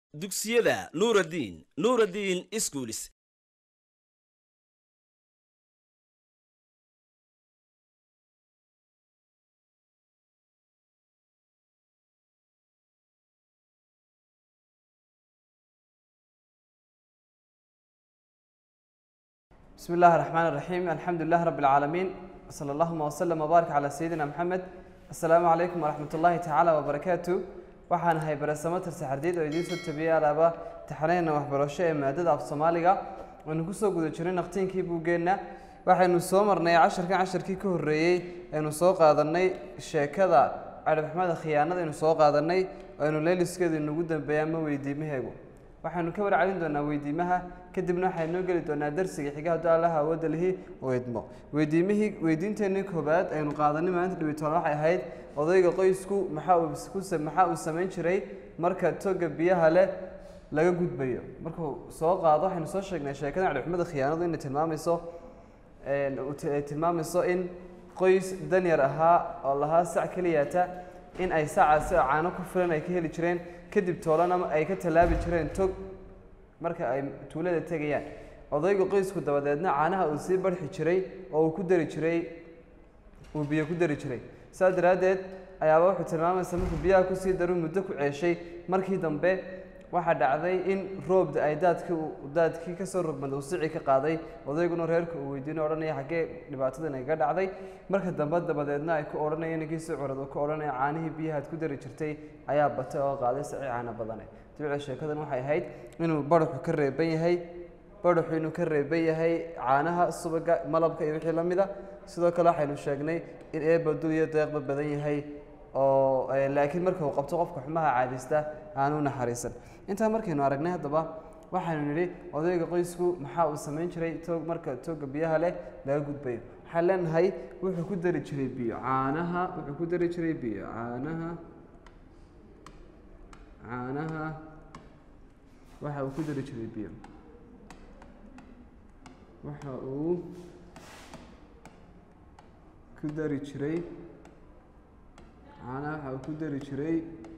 dugsiyada nuuraddiin nuuraddiin iskuulis بسم الله الرحمن الرحيم الحمد لله رب العالمين وصلى اللهم وسلم وبارك على سيدنا محمد السلام عليكم ورحمة الله تعالى وبركاته waxaan ahay baresamo tarsaxardiid oo idiin soo tabiyey alaaba taxaneyna waxbarasho ee maadada af soomaaliga waynu kusoo guda jiray naqtiinkii buuggeenna waxaynu soo marnay casharkan casharkii ka horreeyey aynu soo qaadanay sheekada cadhibxmada khiyaanada aynu soo qaadanay aynu leeliskeedu inugu dambeeya ama weydiimaheegu waxaynu ka warcelin doonaa weydiimaha kadibna waxaynu noo geli doonaa darsiga xiga hadduu allaha awoodda lihi oo idmo weydiimihii weydiinteenii koobaad aynu qaadanay maalinta dhibitoole waxay ahayd odayga qoysku maxaa uu ku sa- maxaa uu samayn jiray marka toga biyaha leh laga gudbayo markuu soo qaado waxaynu soo sheegnay sheekada cadhibxumada khiyaanadu inay tilmaamayso een, uu ti- ay tilmaamayso in qoys danyar ahaa oo lahaa sac keliyata in ay sacaasi oo caano ku filan ay ka heli jireen kadib toolana ay ka tallaabi jireen tog marka ay tuulada tegayaan odayga qoysku dabadeedna caanaha uu sii barxi jiray oo uu ku dari jiray uu biyo ku dari jiray saas daraaddeed ayaaba wuxuu tilmaamaysa markuu biyaha kusii daru muddo ku ceeshay markii dambe waxaa dhacday in roobda ay daadkii uu- daadkii kasoo rogmada uu sicii ka qaaday odayguna reerka uu weydiino odhanaya xaggee dhibaatadan ay ga dhacday marka dambe dabadeedna ay ku odhanaya ninkii si curad uu ku odhanaya caanihii biyahaad ku dari jirtay ayaa batay oo qaaday sici caana badane dibicda sheekadan waxay ahayd inuu baraxu ka reeban yahay baraxu inuu ka reeban yahay caanaha subaga malabka iyo wixii la mida sidoo kale waxaynu sheegnay in eeba dul iyo deeqba badan yahay oo eh, laakiin marka uu qabto qofka xumaha caadista aanu naxariisan intaa markaynu aragnay haddaba waxaynu nidhi odayga qoysku maxaa uu samayn jiray toog marka tooga biyaha leh laga gudbayo waxaan leenahay wuxuu ku dari jiray biyo caanaha wuxuu ku dari jiray biyo caanaha caanaha waxa uu ku dari jiray biyo waxa uu ku dari jiray caanaha waxa uu ku dari jiray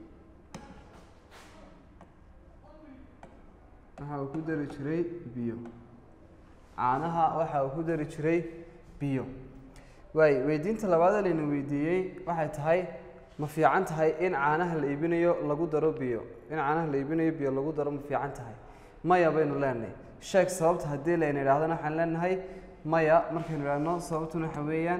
waxa uu ku dari jiray biyo caanaha waxa uu ku dari jiray biyo waay weydiinta labaad ee layna weydiiyey waxay tahay ma fiican tahay in caanaha la iibinayo lagu daro biyo in caanaha la iibinayo biyo lagu daro ma fiican tahay maya baynu leenahay sheeg sababta haddii layna idhaahdana waxaan leenahay maya markaynu idhaahno sababtuna waxa weeyaan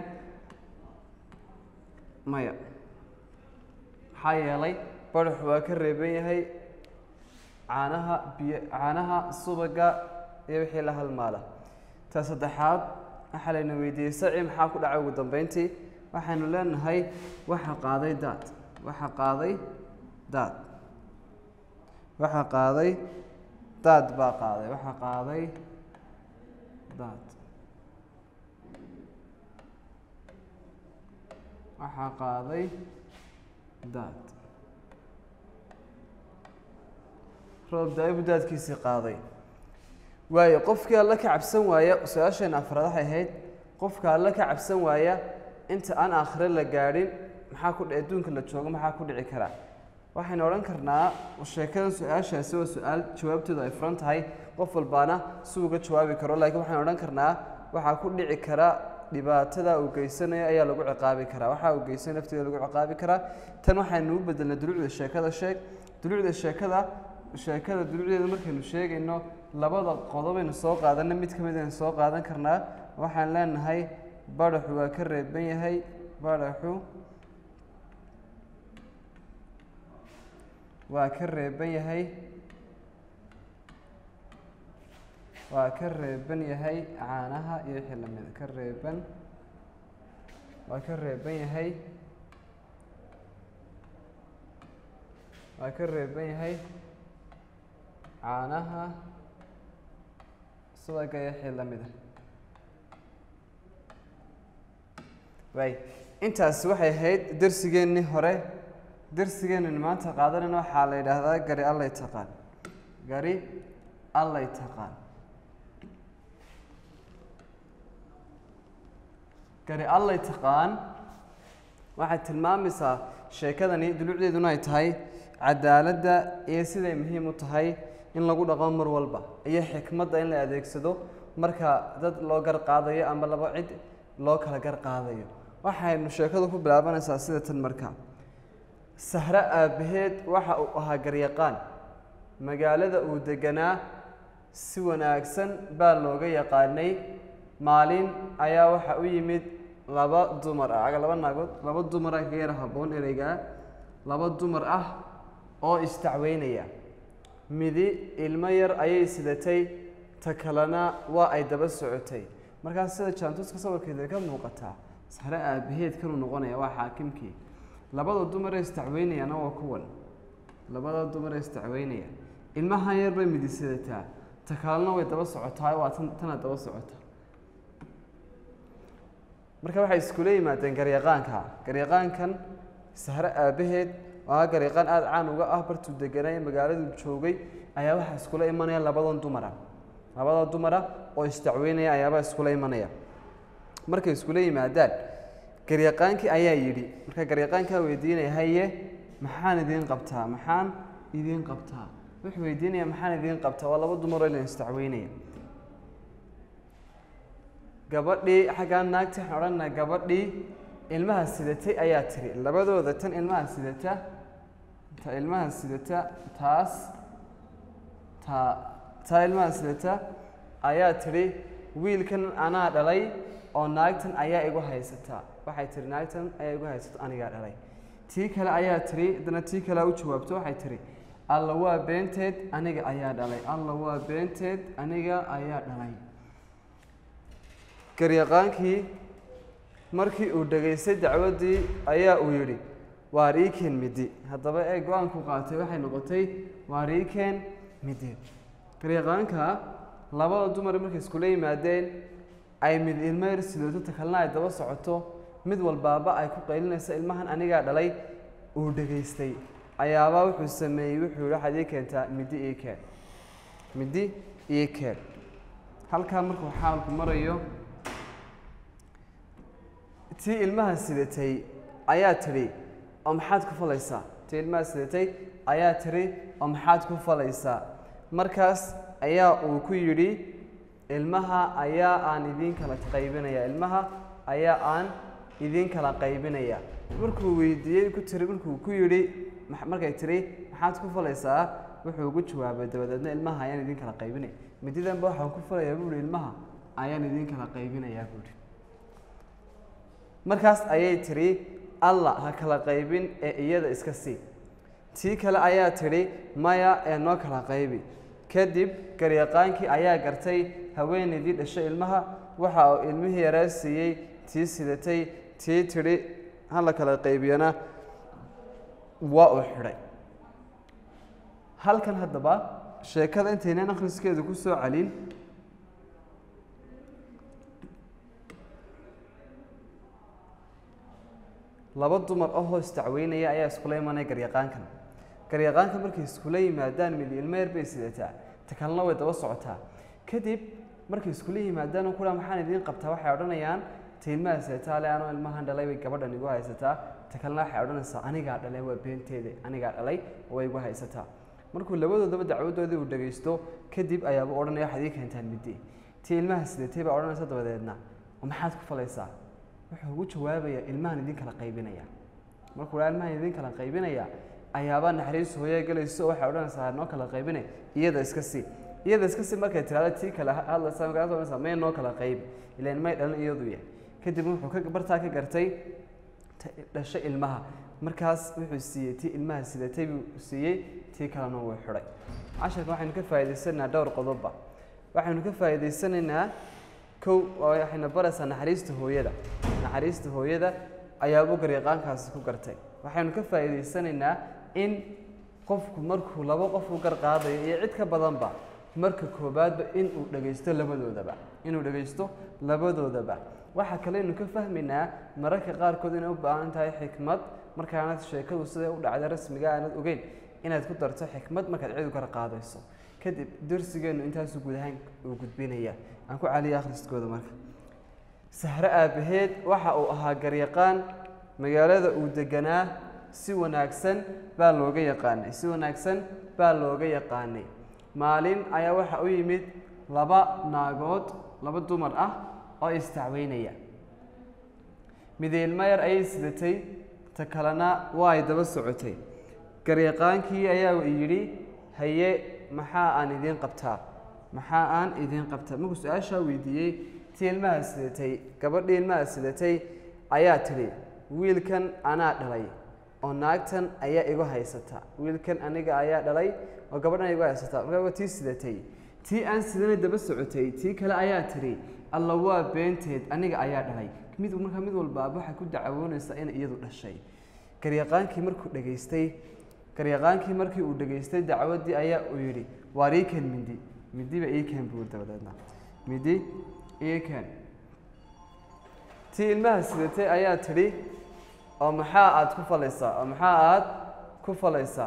maya maxaa yeelay baraxu waa ka reeban yahay caanaha biyo caanaha subaga iyo wixii la halmaala ta saddexaad waxaa layna weydiiyey saci maxaa ku dhacay ugu dambeyntii waxaynu leenahay waxa qaaday daad waxa qaaday daad waxa qaaday daad baa qaaday waxa qaaday daad waxa qaaday daad roob daa'ibu daadkiisii qaaday waayo qofkii alla ka cabsan waaya su-aasheena afraad waxay ahayd qofka alla ka cabsan waaya inta aan aakhire la gaadhin maxaa ku dhi- adduunka la joogo maxaa ku dhici karaa waxaynu odhan karnaa sheekadan su-aashaasi waa su-aal jawaabteedu ay furan tahay qof walbaana si uga jawaabi karo laakiin waxaynu odhan karnaa waxaa ku dhici kara dhibaatada uu geysanayo ayaa lagu ciqaabi karaa waxaa uu geysanay lafteeda lagu ciqaabi karaa tan waxaynu u bedelnay dulucda sheekada sheeg dulucda sheekada sheekada dulucdeeda markaynu sheegayno labada qodobaynu soo qaadanay mid ka mid aynu soo qaadan karnaa waxaan leenahay baraxu waa ka reeban yahay baraxu waa ka reeban yahay waa ka reeban yahay caanaha iyo wixii lamida ka reeban waa ka reeban yahay waa ka reeban yahay caanaha subaga iyo wixii lamida waay intaasi waxay ahayd darsigeennii hore darsigeennan maanta qaadanayna waxaa la yidhaahdaa gari allay taqaan gari allay taqaan gari allay taqaan waxay tilmaamaysaa sheekadani dulucdeeduna ay tahay cadaaladda iyo siday muhiim u tahay in lagu dhaqmo mar walba iyo xikmadda in la adeegsado marka dad loo gar qaadayo ama laba cid loo kala gar qaadayo waxaynu sheekadu ku bilaabanaysaa sida tan marka sahre aabbaheed waxa uu ahaa garyaqaan magaalada uu deganaa si wanaagsan baa looga yaqaanay maalin ayaa waxa u yimid laba dumar ah laba naagood laba dumar ah kaga yara habboon ereygaa laba dumar ah oo istacweynaya midi ilmo yar ayay sidatay ta kalena waa ay daba socotay markaas sida jaantuska sawirkeeda ka muuqataa sare aabaheed kanuu noqonaya waa xaakimkii labada dumar ee istacweynayana waa kuwan labada dumar ee istacweynaya ilmahan yar bay midi sidataa ta kalena way daba socotaa waa tan tana daba socota marka waxay iskula yimaadeen garyaqaanka garyaqaankan sahre aabaheed waa garyaqaan aada caan uga ah bartuu deganaa ee magaaladu joogay ayaa waxaa iskula imanaya labadan dumara labada dumara oo istacweynaya ayaabaa iskula imanaya markay iskula yimaadaan garyaqaankii ayaa yidhi marka garyaqaankaa weydiinaya haye maxaan idiin qabtaa maxaan idiin qabtaa wuxuu weydiinaya maxaan idiin qabtaa waa laba dumaroo ilan istacweynaya gabadhii xaggaa naagti waxaan odhanaynaa gabadhii ilmaha sidatay ayaa tiri labadooda tan ilmaha sidata ta ilmaha sidata taas ta taa ilmaha sidata ayaa tidhi wiilkan anaa dhalay oo naagtan ayaa igu haysataa waxay tihi naagtan ayaa igu haysata anigaa dhalay tii kale ayaa tihi haddana tii kalea u jawaabto waxay tihi alla waa beenteed aniga ayaa dhalay alla waa beenteed aniga ayaa dhalay garyaqaankii markii uu dhegaystay dacwaddii ayaa uu yidhi waa riikeen midi haddaba ee go-aanku qaatay waxay noqotay waa riikeen midi garyaqaanka labada dumar markay iskula yimaadeen ay mid ilmo yar sidooto ta kalena ay daba socoto mid walbaaba ay ku qaylinayso ilmahan anigaa dhalay uu dhegaystay ayaabaa wuxuu sameeyey wuxuu yihi waxaad ii keentaa midi ii keen midi ii keen halkaa markuu xaalku marayo tii ilmaha sidatay ayaa tidhi oo maxaad ku falaysaa tii ilmaha sidatay ayaa tidhi oo maxaad ku falaysaa markaas ayaa uu ku yidhi ilmaha ayaa aan idiin kala qaybinaya ilmaha ayaa aan idiin kala qaybinaya markuu weydiiyey ku tiri markuu ku yidhi markay tiri maxaad ku falaysaa wuxuu ugu jawaabay dabadeedna ilmaha ayaan idiin kala qaybinaya mididanba waxaan ku falayaa buuhi ilmaha ayaan idiin kala qaybinayaa buuhi markaas ayay tidhi allah ha kala qaybin ee iyada iska sii tii kale ayaa tidhi maya ee noo kala qaybi kadib garyaqaankii ayaa gartay haweenaydii dhashay ilmaha waxa uu ilmihii yaraa siiyey tii sidatay tii tidhi ha la kala qaybiyana waa uu xidhay halkan haddaba sheekada intaynan akhriskeedu ku soo celin laba dumar ahoo istacweynaya ayaa iskula imanaya garyaqaankan garyaqaanka markay iskula yimaadaan mid ilmo yar bay sidataa ta kalena way daba socotaa kadib markay iskula yimaadaan oo kula maxaan idiin qabtaa waxay odhanayaan ta ilmaha sidataa le anoo ilmahan dhalay bay gabadhan igu haysataa ta kalena waxay odhanaysaa anigaa dhalay waa beenteeda anigaa dhalay way igu haysataa markuu labadoodaba dacwadoodii uu dhagaysto kadib ayaaba odhanaya waxaad ii keentaan middi tii ilmaha sidatay baa odhanaysa dabadeedna oo maxaad ku falaysaa wuxuu ugu jawaabayaa ilmahan idin kala qaybinaya markuu dhaa ilmahan idin kala qaybinaya ayaabaa naxariis hooyaa gelayso waxay odhanaysaa noo kala qaybinay iyada iska sii iyada iska sii markay tirahda tii kale hadlaysa markaas odhanaysaa may noo kala qaybi ilaan may dhalin iyadu yahay kadib wuxuu ka bartaa ka gartay dhashay ilmaha markaas wuxuu siiyey tii ilmaha sidatay buu siiyey tii kalena wuu xidhay casharka waxaynu ka faa'idaysanaynaa dhowr qodobba waxaynu ka faa'idaysanaynaa kow waxayna baraysaa naxariista hooyada naxariista hooyada ayaabuu garyaqaankaasi ku gartay waxaynu ka faa'iidaysanaynaa in qofku markuu laba qof u gar qaadayo iyo cid ka badanba marka koobaadba inuu dhagaysto labadoodaba inuu dhagaysto labadoodaba waxaa kaleynu ka fahmaynaa mararka qaarkood inay u baahan tahay xikmad markaanad sheekadu siday u dhacday rasmiga aanad ogeyn inaad ku darto xikmad markaad cid u gar qaadayso kadib darsigeennu intaasu guud ahaan uu gudbinaya aan ku caliya akhriskooda marka sahre aabbaheed waxa uu ahaa garyaqaan magaalada uu deganaa si wanaagsan baa looga yaqaanay si wanaagsan baa looga yaqaanay maalin ayaa waxa u yimid laba naagood laba dumar ah oo istacweynaya mid ilmo yar ayay sidatay ta kalena waa ay daba socotay garyaqaankii ayaa yidhi haye maxaa aan idiin qabtaa maxaa aan idiin qabtaa markuu su-aashaa weydiiyey tii ilmaha sidatay gabadhii ilmaha sidatay ayaa tidhi wiilkan anaa dhalay oo naagtan ayaa igu haysata wiilkan aniga ayaa dhalay oo gabadhan igu haysata markaa waa tii sidatay tii aan sidana daba socotay tii kale ayaa tidhi alla waa beenteed aniga ayaa dhalay mid markaa mid walbaaba waxay ku dacawoonaysaa inay iyadu dhashay garyaqaankii markuu dhegaystay garyaqaankii markii uu dhegaystay dacwaddii ayaa uu yidhi waar ii keen mindi mindiba ii keen buu dabadeedna mindi ii keen tii ilmaha sidatay ayaa tidhi oo maxaa aad ku falaysaa oo maxaa aad ku falaysaa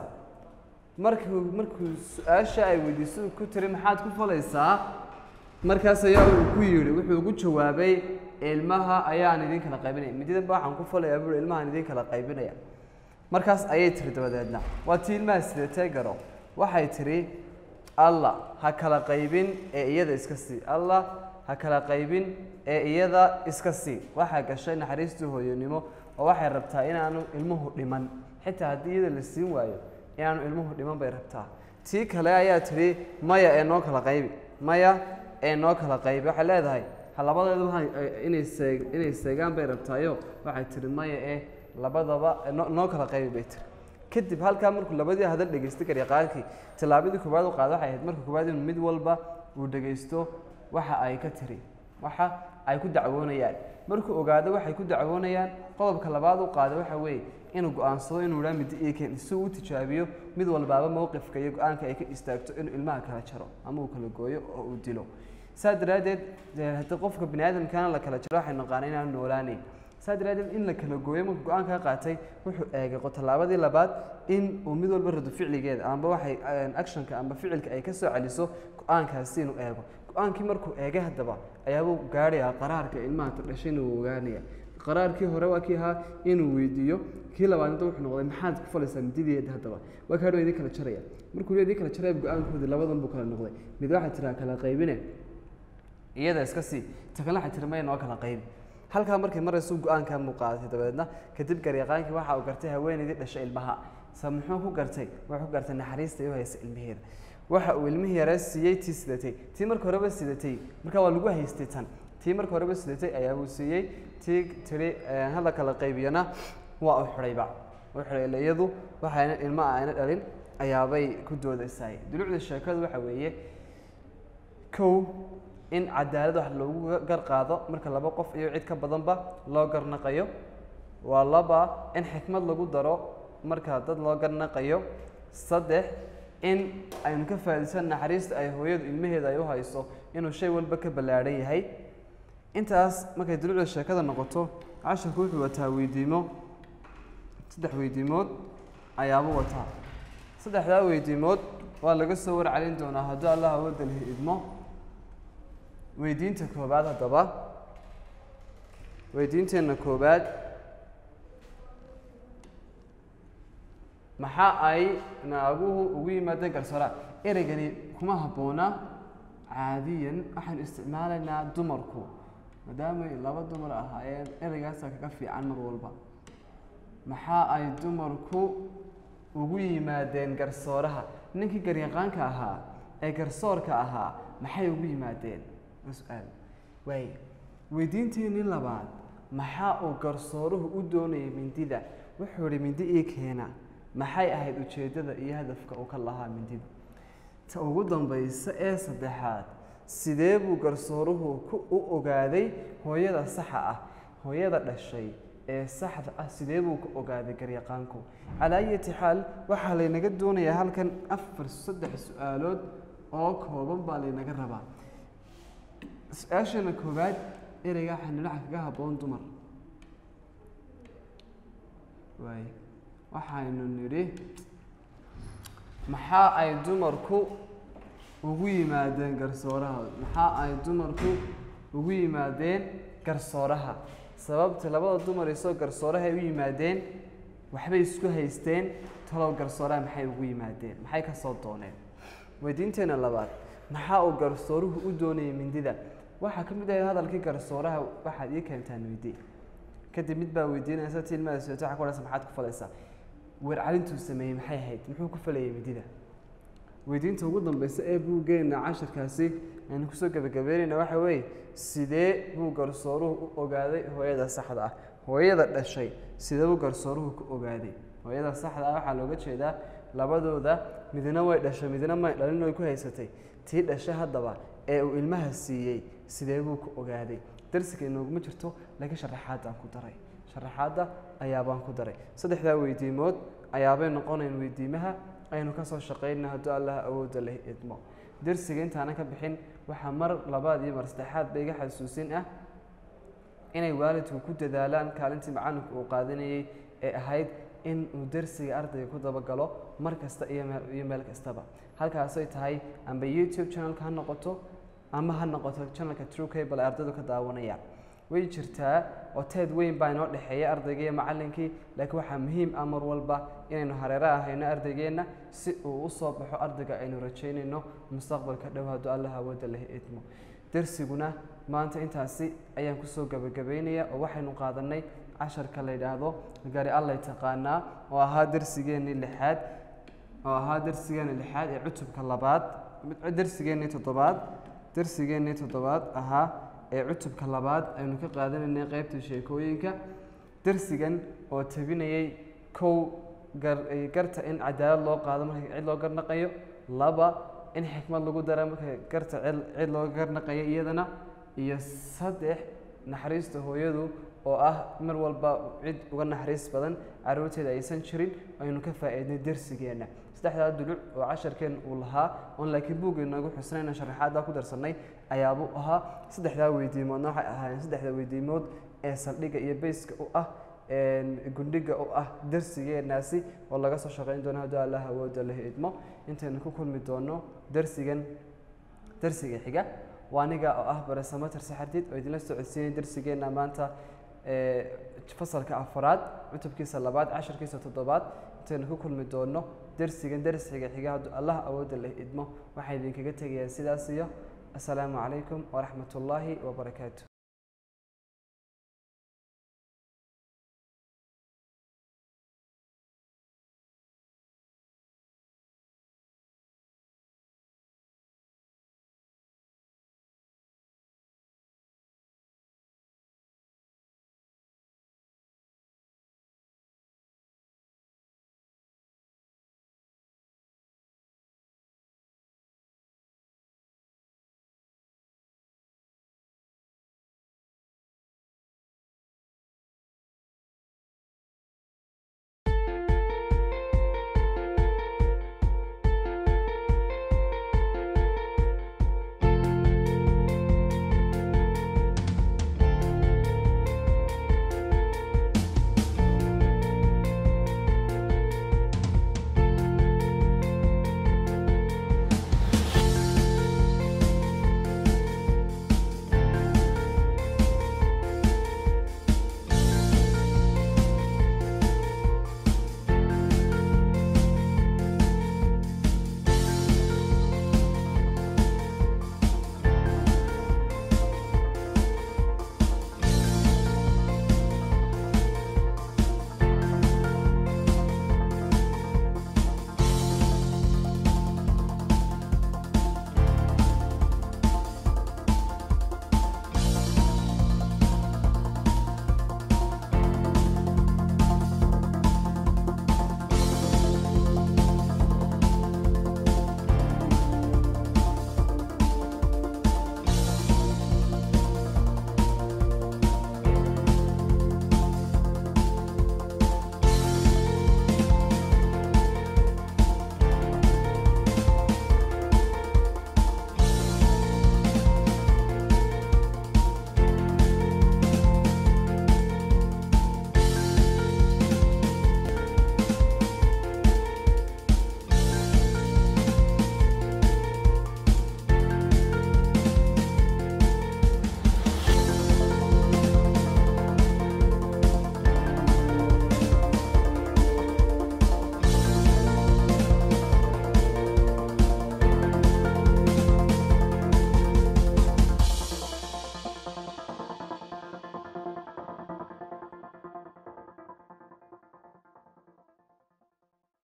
markuu markuu su-aasha ay weydiiso ku tiri maxaad ku falaysaa markaas ayaa uu ku yidhi wuxuu ugu jawaabay ilmaha ayaan idin kala qaybinaya mididanba waxaan ku falayaa buui ilmahaan idin kala qaybinaya markaas ayay tiri dabadeedna waa tii ilmaha sidatee garo waxay tidhi allah ha kala qaybin ee iyada iska sii allah ha kala qaybin ee iyada iska sii waxaa gashay naxariistii hooyonimo oo waxay rabtaa inaanu ilmuhu dhiman xitaa haddii iyada la siin waayo inaanu ilmuhu dhiman bay rabtaa tii kale ayaa tidhi maya ee noo kala qaybi maya ee noo kala qaybi waxay leedahay ha labadeedu ha inay seeg inay seegaan bay rabtaayo waxay tidhi maya ee labadaba noo noo kala qaybi bay tiri kadib halkaa markuu labadii hadal dhegaystay garyaqaankii tallaabadii koowaad u qaada waxay ahayd marka koowaad inuu mid walba uu dhegaysto waxa ay ka tiri waxa ay ku dacwoonayaan markuu ogaado waxay ku dacwoonayaan qodobka labaad u qaada waxa weeye inuu go-aansado inuu idhaa midi iken si uu u tijaabiyo mid walbaaba mowqifka iyo go-aanka ay ka istaagto inuu ilmaha kala jaro ama uu kala gooyo oo uu dilo saa daraaddeed haddii qofka bini aadamkana la kala jaro waxay naqaana inaanu noolaanayn saa daraaddeed in la kala gooyo markuu go-aankaa qaatay wuxuu eegay tallaabadii labaad in uu mid walba rado ficligeeda amba waxay actionka amba ficilka ay ka soo celiso go-aankaasi inuu eego go-aankii markuu eegay haddaba ayaabuu gaadhayaa qaraarka ilmaha dhashay inuu ogaanaya qaraarkii hore waa kii ahaa inuu weydiiyo kii labaadna wuxuu noqday maxaad ku falaysaa midideeda haddaba waa kaadho idin kala jaraya markuu idin kala jaraya go-aankoodii labadan buu kala noqday mid waxaa tiraa kala qaybine iyada iska sii ta kale waxaa tiri maya noo kala qaybi halkaa markay maraysu go-aankaa muu qaadatay dabadeedna kadib garyaqaankii waxa uu gartay haweenaydii dhashay ilmaha sa muxuu ku gartay wuxuu gartay naxariista ay u haysa ilmaheeda waxa uu ilmihii yare siiyey tii sidatay tii marka horeba sidatay markaa waa lagu haystay tan tii marka horeba sidatay ayaabuu siiyey tii tiri hala kala qaybiyana waa u xidhayba u xidhay ila iyadu waxayna ilma ayna dhalin ayaabay ku doodaysaay dulucda sheekadu waxa weeye kow in cadaalad wax loogu gar qaado marka laba qof iyo cid ka badanba loo garnaqayo waa laba in xikmad lagu daro marka dad loo garnaqayo saddex in aynu ka faa'iidaysan naxariista ay hooyadu ilmaheeda ay u hayso inuu shay walba ka ballaadhan yahay intaas markay dulucda sheekada noqoto casharku wuxuu wataa weydiimo saddex weydiimood ayaabuu wataa saddexdaa weydiimood waa laga soo warcelin doonaa haddii allah awoodda lihi idmo weydiinta koobaad haddaba weydiinteenna koobaad maxaa ay naaguhu ugu yimaadeen garsoora ereygani kuma habboona caadiyan waxaanu isticmaalaynaa dumarku maadaamay laba dumar ahaayeen ereygaasa kaga fiican mar walba maxaa ay dumarku ugu yimaadeen garsooraha ninkii garyaqaanka ahaa ee garsoorka ahaa maxay ugu yimaadeen su-aal waay weydiinteenii labaad maxaa uu garsooruhu u doonayay mindida wuxuu ihi mindi ii keena maxay ahayd ujeeddada iyo hadafka uu ka lahaa mindida ta ugu dambaysa ee saddexaad sidee buu garsooruhu ku u ogaaday hooyada saxa ah hooyada dhashay ee saxda ah sidee buu ku ogaaday garyaqaanku calaa ayati xaal waxaa laynaga doonayaa halkan afar saddex su-aalood oo kooban baa laynaga rabaa su-aashana koowaad ereyga waxaa nidhaca kaga habboon dumar waay waxaynu nidhi maxaa ay dumarku ugu yimaadeen garsooraha maxaa ay dumarku ugu yimaadeen garsooraha sababta labada dumar isoo garsooraha ay u yimaadeen waxbay isku haysteen talow garsooraha maxay ugu yimaadeen maxay ka soo dooneen weydiinteena labaad maxaa uu garsooruhu u doonayay mindida waxaa ka mid ahayd hadalkii garsooraha waxaad ii keentaan weydii kadib mid baa weydiinaysa ti ilmaha soota waxa ku odhanaysa maxaad ku falaysaa weercalintuu sameeyey maxay ahayd muxuu ku falayay mindida weydiinta ugu dambeysa ee buuggeena cashirkaasi aynu kusoo gebagabeynayna waxa weeye sidee buu garsooruhu u ogaaday hooyada saxda ah hooyada dhashay sidee buu garsooruhu ku ogaaday hooyada saxda ah waxaa looga jeedaa labadooda midna way dhashay midna may dhalin way ku haysatay tii dhashay haddaba ee uu ilmaha siiyey sidee buu ku ogaaday darsiga inooguma jirto laakiin sharaxaadaan ku daray sharaxaadda ayaabaan ku daray saddexdaa weydiimood ayaabay noqonayn weydiimaha aynu kasoo shaqaynaa hadduu allah awoodda leh idmo darsiga intaanan ka bixin waxaa mar labaad iyo mar saddexaad ba iga xasuusin ah inay waalidku ku dadaalaan kaalintii macalinku uu qaadanayey ee ahayd in uu darsiga ardayga ku dabagalo mar kasta iyo meel iyo meel kastaba halkaasay tahay amba youtube channelka ha noqoto ama ha noqoto channelka true cable ay ardaydu ka daawanayaan way jirtaa oo teed weyn baa inoo dhexeeya ardayga iyo macalinkii laakiin waxaa muhiim ah mar walba inaynu hareero ahayno ardaygeenna si uu u soo baxo ardayga aynu rajaynayno mustaqbalka dhow hadduu allah awoodda leh idmo darsiguna maanta intaasi ayaan kusoo gabagabaynaya oo waxaynu qaadanay casharka la yidhaahdo gari allay taqaanaa oo ahaa darsigeennii lixaad oo ahaa darsigeennii lixaad ee cutubka labaad darsigeennii toddobaad darsigeennii toddobaad ahaa ee cutubka labaad aynu ka qaadanaynay qeybta sheekooyinka darsigan oo tabinayay kow gar garta in cadaalad loo qaado marka cid loo garnaqayo laba in xikmad lagu dara marka garta cid cid loo garnaqayo iyadana iyo saddex naxariista hooyadu oo ah mar walba cid uga naxariis badan caruurteeda aysan jirin aynu ka faa'iidnay darsigeenna saddexdaa duluc oo casharkeen uu lahaa oon laakiin buugga noogu xusnayna sharaxaaddaa ku darsanay ayaabuu ahaa saddexdaa weydiimoodna waxay ahaayeen saddexda weydiimood ee saldhigga iyo bayska u ah gundhiga u ah darsigeenaasi oo laga soo shaqayn doono hadduu allah awoodda leh idmo intaynu ku kulmi doono darsigan darsiga xiga waa aniga oo ah baresamater saxardiid oo idinla socodsiinay darsigeenna maanta fasalka afaraad cutubkiisa labaad casharkiisa toddobaad intaynu ku kulmi doono darsigan darsiga xiga hadduu allah awoodda leh idmo waxaa idinkaga tegayaa sidaas iyo asalaamu calaykum waraxmat ullaahi wabarakaatu